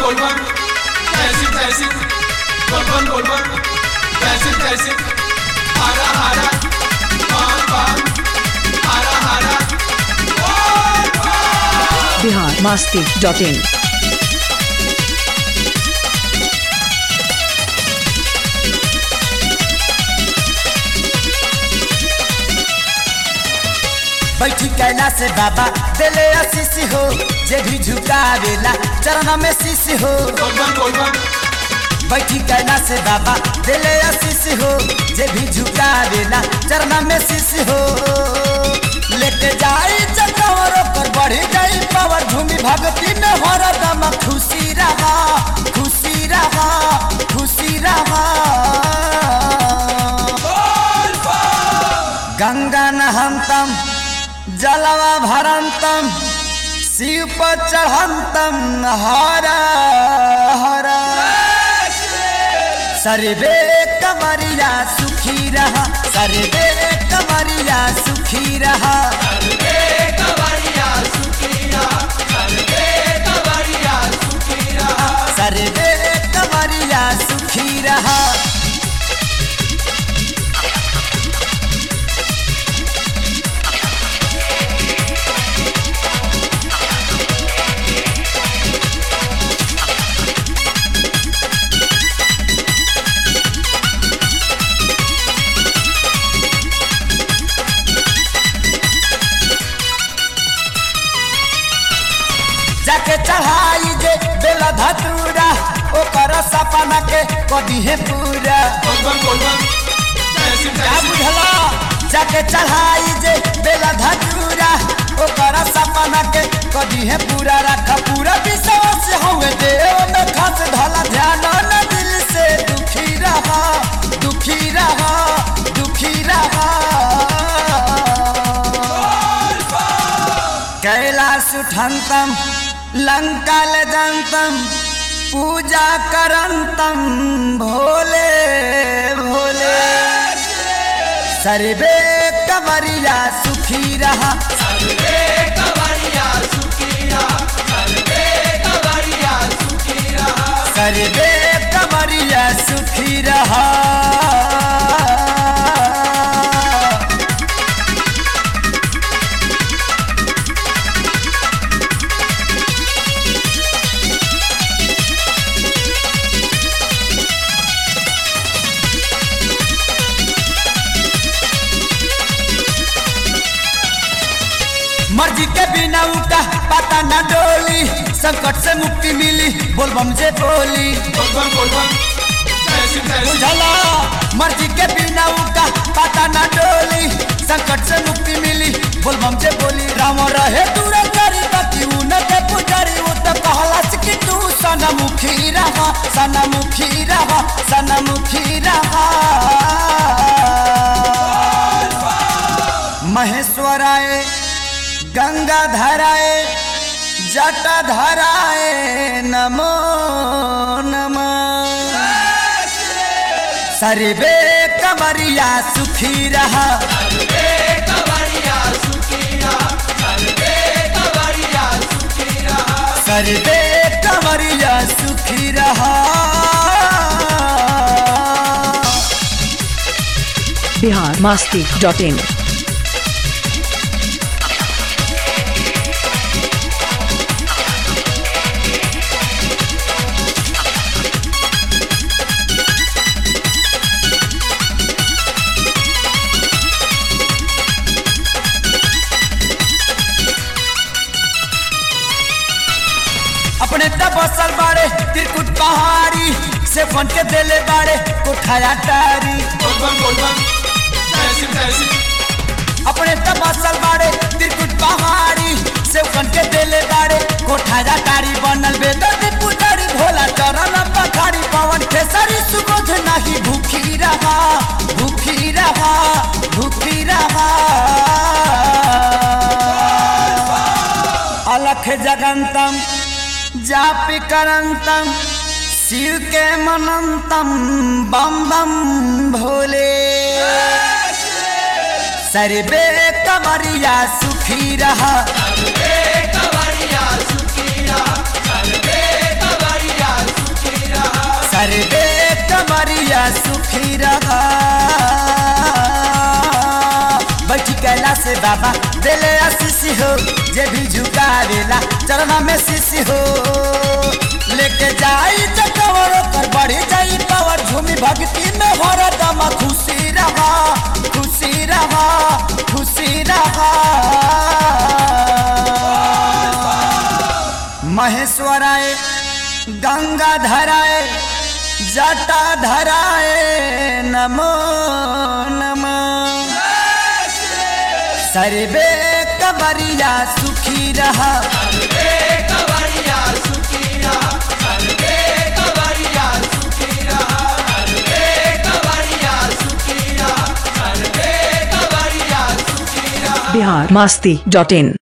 golban Gelsin gelsin Golban golban Gelsin gelsin Hara hara Bam bam Hara hara Bihar Masti dot in बैठी कैला से बाबा दिले आशीष हो जे भी झुकावेला चरण में शीश हो Golban golban बैठी कैला से बाबा दिले आशीष हो जे भी झुकावेला चरण में शीश हो लेके जाई चक्रवर पर बढ़ी जाई पावर भूमि भक्ति में हरदम खुशी रहा खुशी रहा खुशी रहा गंगा नहंतम जलवा भरंतम शिव पर चढ़ंतम हर हर सर्वे कमरिया सुखी रहा सर्वे कमरिया सुखी रहा सर्वे कमरिया सुखी रहा जाके चढ़ाई जे बेला धतूरा ओकर सपना के कभी है पूरा Golban golban Gelsin क्या gelsin बुझला जाके चढ़ाई जे बेला धतूरा ओकर सपना के कभी है पूरा रख पूरा विश्वास हवे देव में खास धला ध्यान न दिल से दुखी रहा दुखी रहा दुखी रहा कैलाश उठंतम लंका जंतम पूजा करंतम भोले भोले सर्वे कवरिया सुखी रहा सर्वे कवरिया सुखी रहा मर्जी के बिना उठा पता न डोली संकट से मुक्ति मिली बोलबम जे बोली Golban golban Gelsin gelsin बुझला मर्जी के बिना उठा पता न डोली संकट से मुक्ति मिली बोलबम जे बोली राम रहे दूर करी बाकी उनके पुजारी वो तो कहला कि तू सनमुखी रहा सनमुखी रहा सनमुखी रहा महेश्वराय गंगा धराए जटा धराए नमो नमः सर्वे कमरिया सुखी रहा सर्वे कमरिया सुखी रहा बिहार मस्ती डॉट इन अपने तबसल बाड़े त्रिकुट पहाड़ी से फन के देले बाड़े कोठाया टारी Golban golban Gelsin gelsin अपने तबसल बाड़े त्रिकुट पहाड़ी से फन के देले बाड़े कोठाया टारी बनल बेदर्द पुजारी भोला चरण पखाड़ी पवन खेसरी सुबोध नहीं भूखी रहा भूखी रहा भूखी रहा अलख जगंतम जापि करंतम शिव के मनंतम बम बम भोले सर्वे कमरिया सुखी रहा कवरिया सुखिया सर्वे कवरिया बाबा दिले आशीष हो जे भी झुकावेला चरणा में शीशी हो लेके जाई चकवर कर बढ़ी जाई पावर झूमी भक्ति में हो दम खुशी रहा खुशी रहा खुशी रहा महेश्वराय गंगा धराए जटा धराए नमो नमो सर्वे कबरिया सुखी रहा बिहार मस्ती डॉट इन